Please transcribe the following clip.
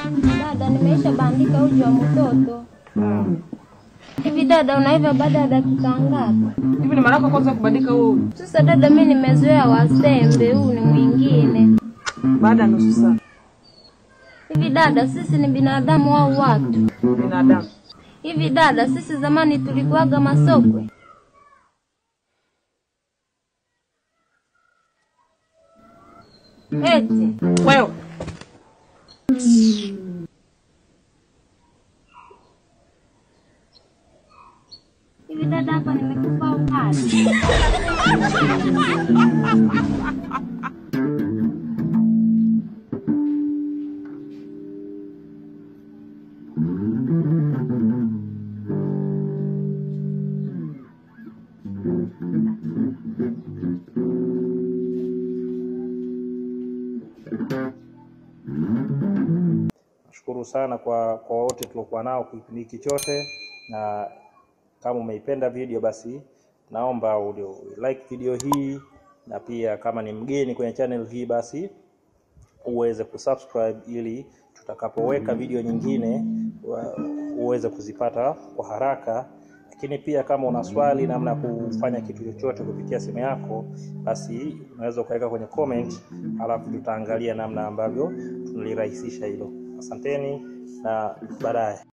Dada, nimeisha bandika uji wa mtoto. Hivi dada, unaiva baada ya dakika ngapi? Hivi ni mara yako kwanza kubandika huu Sasa dada, mi nimezoea wasembe, huu ni mwingine. baada ya nusu saa? Hivi dada, sisi ni binadamu au watu? Binadamu. Hivi dada, sisi zamani tulikuwaga masokwe? Eti Wewe hivi dada, hapa nimekupa ukali. Nashukuru sana kwa kwa wote tuliokuwa nao kipindi hiki chote, na kama umeipenda video basi naomba ulio like video hii, na pia kama ni mgeni kwenye channel hii basi uweze kusubscribe ili tutakapoweka video nyingine wa- uweze kuzipata kwa haraka. Lakini pia kama una swali namna ya kufanya kitu chochote kupitia simu yako, basi unaweza ukaweka kwenye comment, alafu tutaangalia namna ambavyo tunalirahisisha hilo. Asanteni na baadaye.